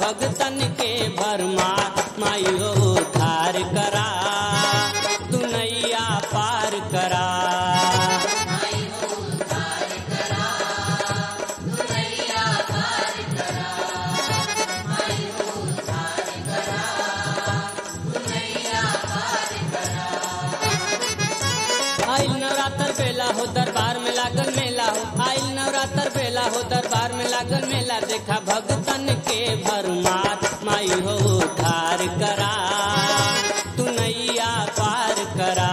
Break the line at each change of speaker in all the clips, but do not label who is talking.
भगतन के भरमार माई हो धार करा तू नैया पार करा आइल नवरात्र बेला हो दरबार में लागल मेला हो आइल नवरात्र बेला हो दरबार में लागल मेला देखा भगतन के भरमार माई हो धार करा तू नैया पार करा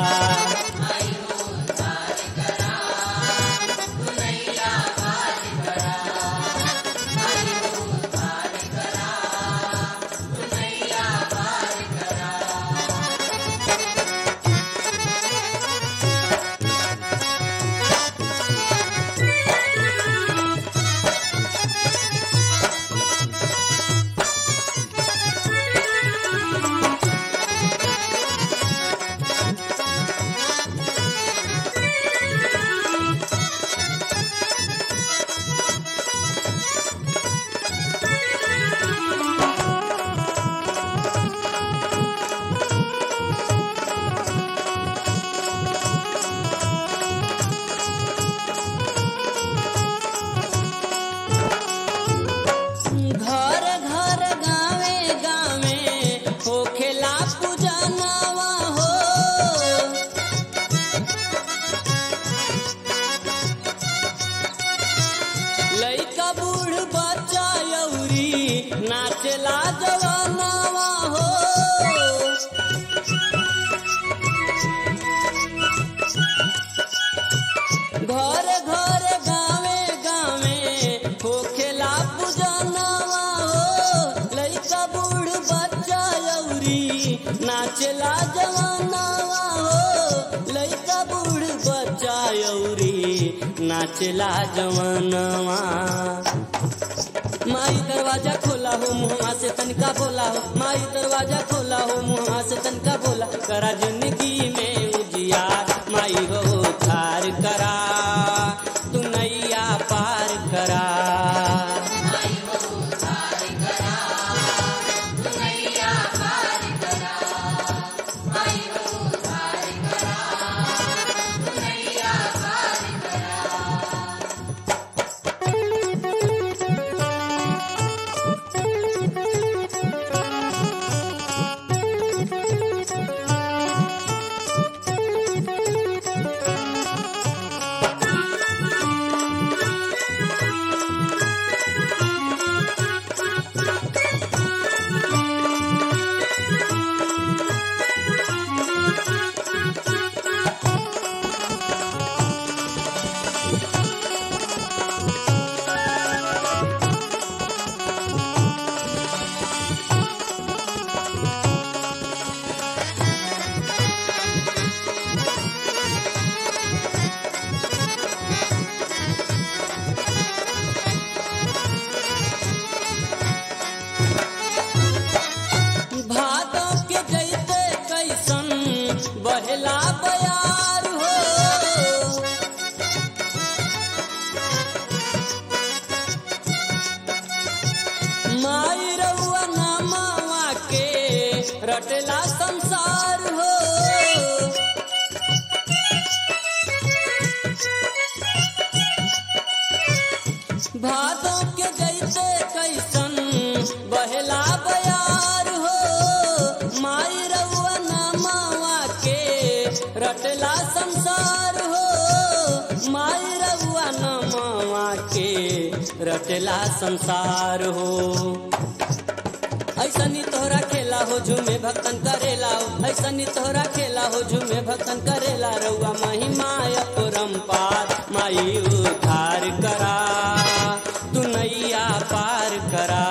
घर घर गावे गावे होखेला पूजनवा हो लइका बूढ़ बच्चा यौरी नाचेला जवानवा हो घर घर गावे गावे होखेला पूजनवा हो लइका बूढ़ बच्चा यौरी नाचेला जवानवा हो लइका बूढ़ बच्चा यौरी नाचेला जवानवा माई दरवाजा खोला हो मुहवा से तनका बोला हो माई दरवाजा खोला हो मुहवा से तनका बोला करा जिंदगी में उजियार माई हो थार करा तू नैया पार करा भादो के जैते कैसन बहेला बयार हो माई रउआ नामावा के रटला संसार हो भादो के जैसे कैसन बहेला बयार हो माई रउआ नामावा के रटला संसार हो माई रउआ नामावा के रटला संसार हो ऐसनी तोहरा खेला हो झूमे भक्तन करेला हो ऐसनी तोहरा खेला हो झूमे भक्तन करेला रउआ महिमा अपरंपार माई उधार करा तू नैया पार करा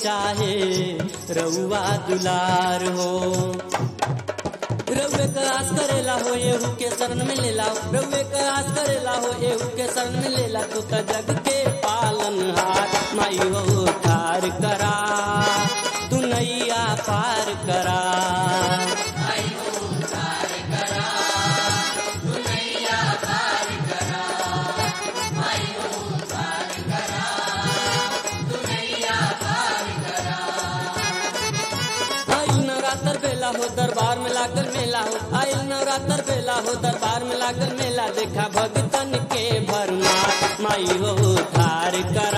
चाहे रउआ दुलार हो रउए का आस करेला हो एहू के शरण में लेला रउए का आस करेला हो एहू के शरण में लेला तू त जग के पालन हार माई हो थार करा तू नैया पार करा आइल नवरात्र बेला हो दरबार में लागल मेला हो आइल नवरात्र बेला हो दरबार में लागल मेला देखा भगतन के भरमार माई हो थार कर